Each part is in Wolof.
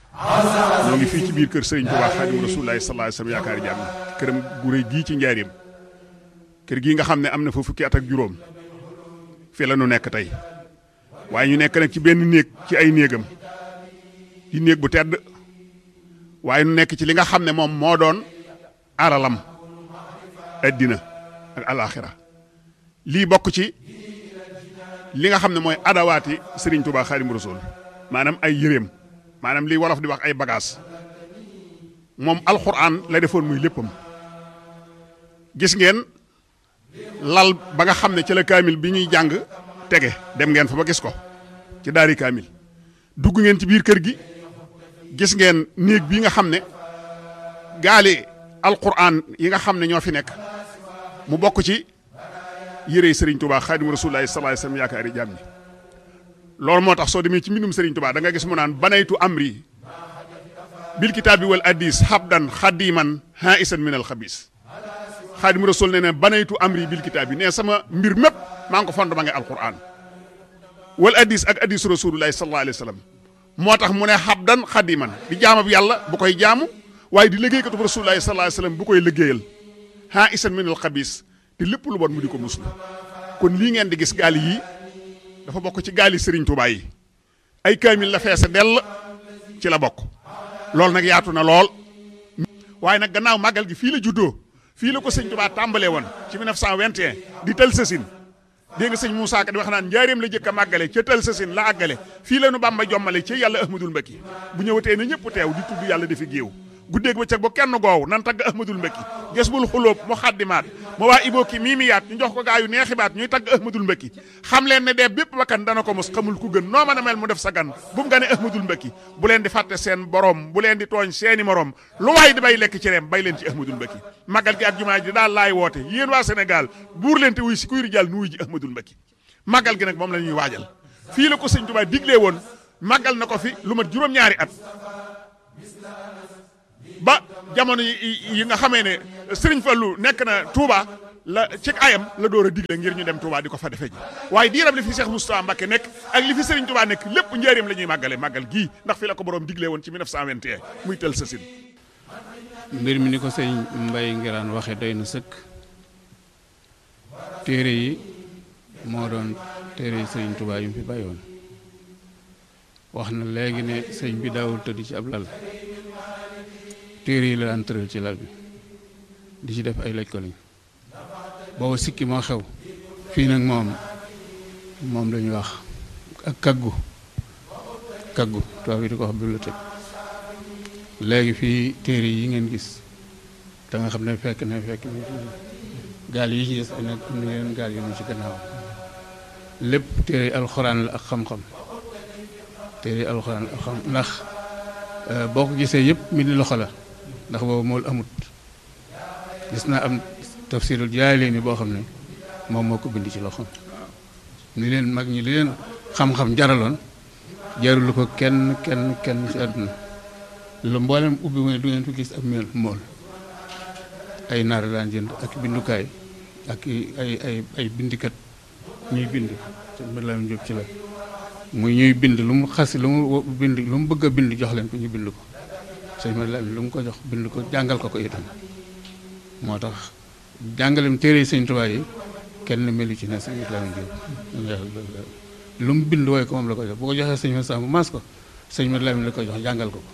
ñoo ngi fii ci biir kër Serigne Touba Xaadimu Rasuulillaahi sallallaahu alayhi wa sallam yaakaari jàmm këram gu rëy gii ci njaareem kër gii nga xam ne am na fa fukki at ak juróom fii la nu nekk tey waaye ñu nekk nag ci benn néeg ci ay néegam ci néeg bu tedd waaye nu nekk ci li nga xam ne moom moo doon aralam addina ak alaaxira lii bokk ci li nga xam ne mooy adawaati Serigne Touba Xaadimu Rasuul maanaam ay yëreem maanaam lii wolof di wax ay bagages moom alxuraan la defoon muy léppam gis ngeen lal ba nga xam ne ci la kaamil bi ñuy jàng tege dem ngeen fa ba gis ko ci daari kaamil dugg ngeen ci biir kër gi gis ngeen néeg bii nga xam ne gaali alxuraan yi nga xam ne ñoo fi nekk mu bokk ci yërey Serigne Touba Xaadimu Rasuulillaahi sallallaahu alayhi wa sallam yaakaari jaam ñi loolu moo tax soo demee ci mbindum Serigne Touba da nga gis mu naan banaytu amri bil kitaabi wal addis habdan xadiman haisan min al xabis Xaadimu Rasuul ne ne banaytu amri bil kitaabi ne sama mbir mépp maa ngi ko fond ba ngay alquran wal addis ak addis Rasuulullaahi sallallaahu alayhi wa sallam moo tax mu ne habdan xadiman di jaamab yàlla bu koy jaamu waaye di liggéeykatu Rasuulullaahi sallallaahu alayhi wa sallam bu koy liggéeyal haisan min al xabis te lépp lu bon mu di ko muslu kon lii ngeen di gis gaal yii dafa bokk ci gaali Serigne Touba yi ay kaamil la feese dell ci la bokk loolu nag yaatu na lool waaye nag gannaaw màggal gi fii la juddoo fii la ko sëñ Touba tàmbalee woon ci 1921 di tël sësin dégg nga sëñ Moussa Ka di wax naan njaareem la jëkk a màggale ca tël sësin la àggale fii la nu Bàmba jommale ci yàlla Ahmadul Mbakki bu ñëwatee na ñëpp teew di tudd yàlla dafi géew guddeeg ba cëg ba kenn goow nan tagg ahmadul mbëkki ges bul xulóob mu xaddimaat ma waa ibooki miimiyaat ñu jox ko gaa yu neexibaat ñuy tagg ahmadul mbëkki xam leen ne dee bépp bakkan dana ko mos xamul ku gën noo mën a mel mu def sa gan bu mu nga ne ahmadul mbëkki bu leen di fàtte seen borom bu leen di tooñ seeni morom lu waay di bay lekk ci reem bay leen ci ahmadul mbëkki màggal gi ak jumaa ji daal laay woote yéen waa Sénégal buur leen te wuy si kuy rijal nu wuy ji ahmadul mbëkki màggal gi nag moom la ñuy waajal fii la ko sëñ Tuubaa diglee woon màggal na ko fi lu mat juróom-ñaari at ba jamono yi nga xamee ne Serigne Fallou nekk na Touba la ci ayam la door a digle ngir ñu dem Touba di ko fa defee ji waaye diiram li fi Cheikh Moustapha Mbacké nekk ak li fi Serigne Touba nekk lépp njëriñ la ñuy màggale màggal gii ndax fi la ko borom digle woon ci 1921 muy tel sa sin mbir mi ni ko sëñ Mbaye Ngiraan waxee doy na sëkk téere yi moo doon téere yi Serigne Touba yu mu fi bàyyoon wax na léegi ne sëñ bi daawul tëdd ci ab lal téere yi la daan tëral ci lal bi di ci def ay laj ko lañ booba sikki moo xew fii nag moom moom lañuy wax ak kaggu kaggu tubaab yi di ko wax bibliothèque léegi fii téere yi ngeen gis da nga xam ne fekk na fekk na gaal yi ci des ay nag am na yeneen gaal yu ñu ci gannaaw lépp téere alxuraan la ak xam-xam téere alxuraan la ak xam ndax boo ko gisee yëpp mi ni loxo la ndax boobu mool amut gis naa am tafsirul jaay leen ni boo xam ne moom moo ko bind ci loxo ni leen mag ñi li leen xam-xam jaraloon jarul ko kenn kenn kenn ci àdduna lu mboolem ubbi mu ne du ngeen fi gis ab mel mool ay naar daan jënd ak bindukaay ak ay ay ay bindikat ñuy bind te mbir la jóg ci la muy ñuy bind lu mu xas lu mu bind lu mu bëgg a bind jox leen ko ñu bind ko sëñ ma la lu mu ko jox bind ko jàngal ko ko itam moo tax jàngalem téere sëñ Tuubaa yi kenn melu ci ne sëñ Islaam Jóob lu mu bind wooy ko moom la ko jox bu ko joxee sëñ ma sàmm maas ko sëñ ma Lamin la ko jox jàngal ko ko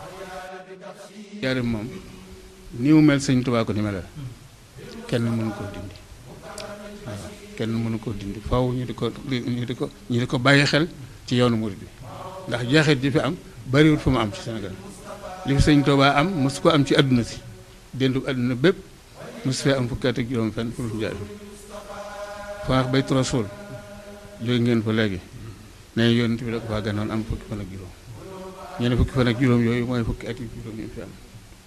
jaarim moom ni mu mel sëñ Tuubaa ko ni melal kenn mënu koo dindi waaw kenn mënu koo dindi faw ñu di ko ñu di ko ñu di ko bàyyi xel ci yoonu murid bi ndax jeexit ji fi am bariwul fu mu am ci Sénégal li fi sëñ Tuubaa am mosu ko am ci àdduna si déndu àdduna bépp mosu fee am fukki at ak juróom fenn fu dul njaay faax bay Rasuul jóge ngeen fa léegi ne yonent bi da ko faa ganoon am fukki fan ak juróom ñu ne fukki fan ak juróom yooyu mooy fukki at ak juróom yi fi am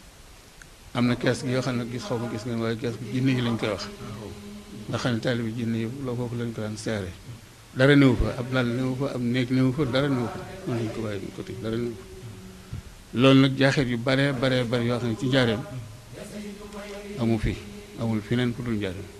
am na kees gi yoo xam ne gis xaw ma gis ngeen waaye kees gi jinne yi lañ koy wax nga xam ne taalibi jinne yi loo foofu lañ ko daan seere dara néew fa ab lal néew fa ab néeg néew fa dara néew fa mën nañ ko bàyyi côté dara néew fa loolu nag jaaxeet yu bare bare bare yoo xam ne ci njaareem amu fi amul feneen fu dul njaareem